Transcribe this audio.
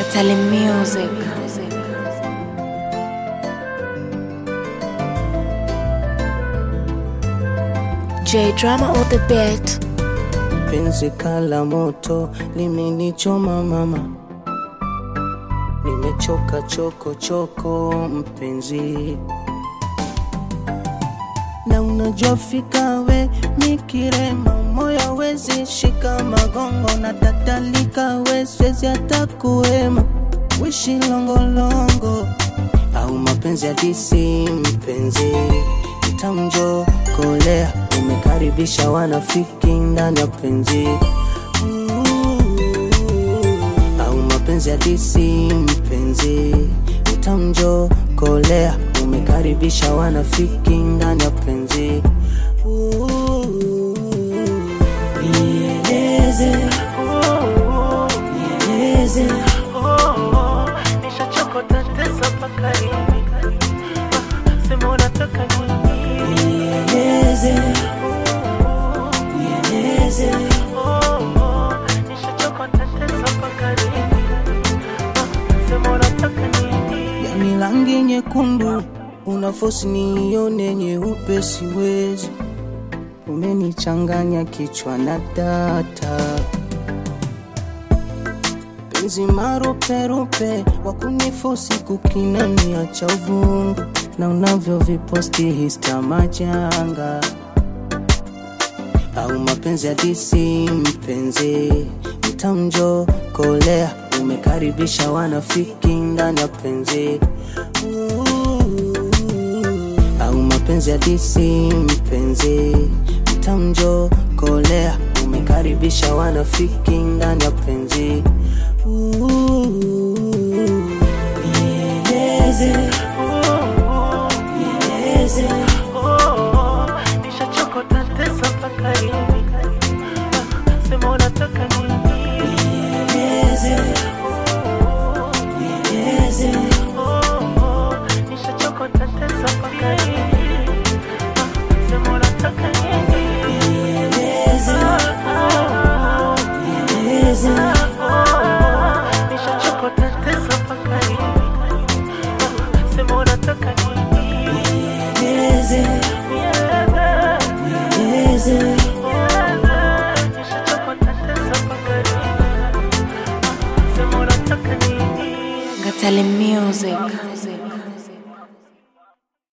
Katali Music. J Drama on the beat. Penzi kala moto limenichoma mama, nimechoka choko choko mpenzi, na unajua fika we mikirema moyo wezi shika magongo na tatalika we swezi hata kuema wishi longolongo au mapenzi hadisi mpenzi itamjo kolea umekaribisha wanafiki ndani ya penzi au mapenzi hadisi mpenzi itamjo kolea umekaribisha wanafiki ndani ya penzi nieleze nieleze Nishachokota tesa mpaka lini? Sema unataka nini? nieleze nieleze Nishachokota tesa mpaka lini? Sema unataka nini? yani rangi nyekundu unafosi nione nyeupe siwezi umenichanganya kichwa na data penzi maruperupe wakunifosi kukinania cha uvungu na unavyoviposti hista majanga au mapenzi hadisi mpenzi mtamjo kolea umekaribisha wanafiki ndani ya penzi au mapenzi hadisi mpenzi mtamjo kolea umekaribisha wanafiki ndani ya penzi nieleze nieleze Nishachokota tesa mpaka lini? Sema unataka nini? nieleze nieleze Nishachokota tesa mpaka lini? Sema unataka nini? nieleze nieleze Nishachokota tesa mpaka lini? Sema unataka nini? nieleze nieleze Nishachokota tesa mpaka lini? Sema unataka nini? Katali Music.